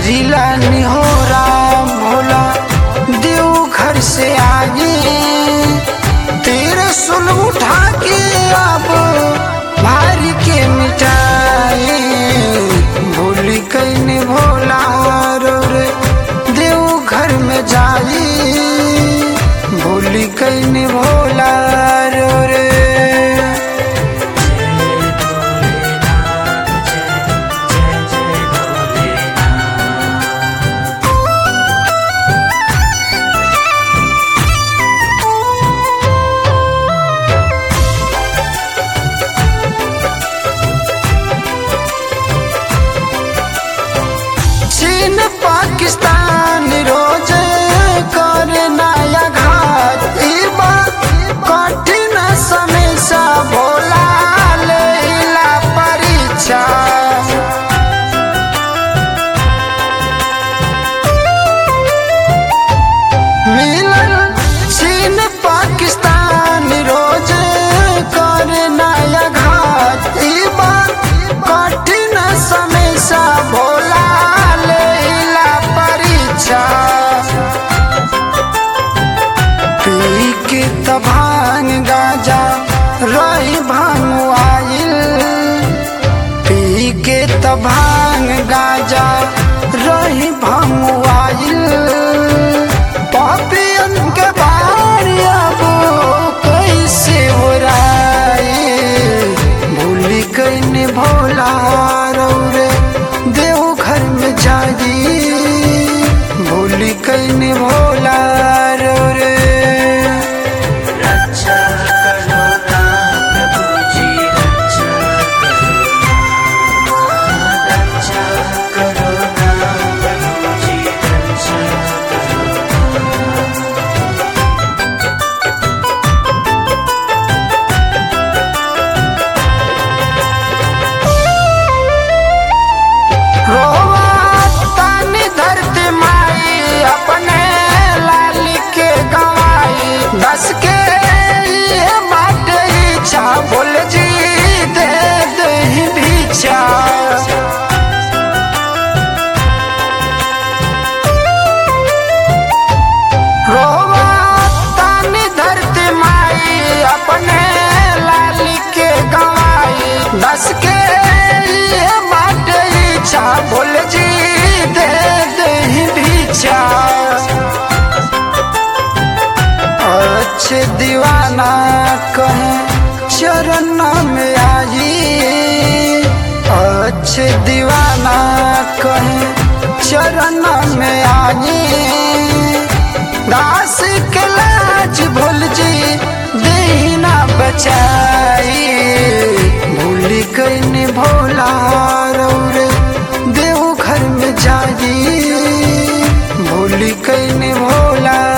करिला निहोरा भोला देव घर से आगे तेरे सुल उठा के अब भारी के मिटाए भूली कैने भोला रो रे देव घर में जाई भूली कैने भोला रो रे चीन पाकिस्तान रोज कर नया घात ई बात कठिन समय सा भोला लेला परीक्षा मिलन चीन पाकिस्तान रोज कर नया घात ई बात कठिन समय सा भोला लेला परीक्षा पी के तभांग गाजा रही भांगवाइल पी के तभांग गाजा रही भांगवाइल पापियन के बारी अब कैसे उड़ाए भूली कैने भोला रौरे देव घर में जागी भूली कैने भोला रौरे रक्षा करो ना प्रभु जी रक्षा करो ना रक्षा करो ना प्रभु जी रक्षा करो रोवा तानी धरती माई अपने लाल के गवाई दस के ये बाट इच्छा बोल जी दे दे भीछा रोवा तानी धरती माई अपने लाल के गवाई दस के ये बाट इच्छा बोल जी दे दे भीछा अच्छे दीवाना कहे चरण में आई अच्छे दीवाना कहे चरण में आई दास के लाज भूल जी देना बचाई भूली कैने भोला रौरे देव घर में जाई भूली कैने भोला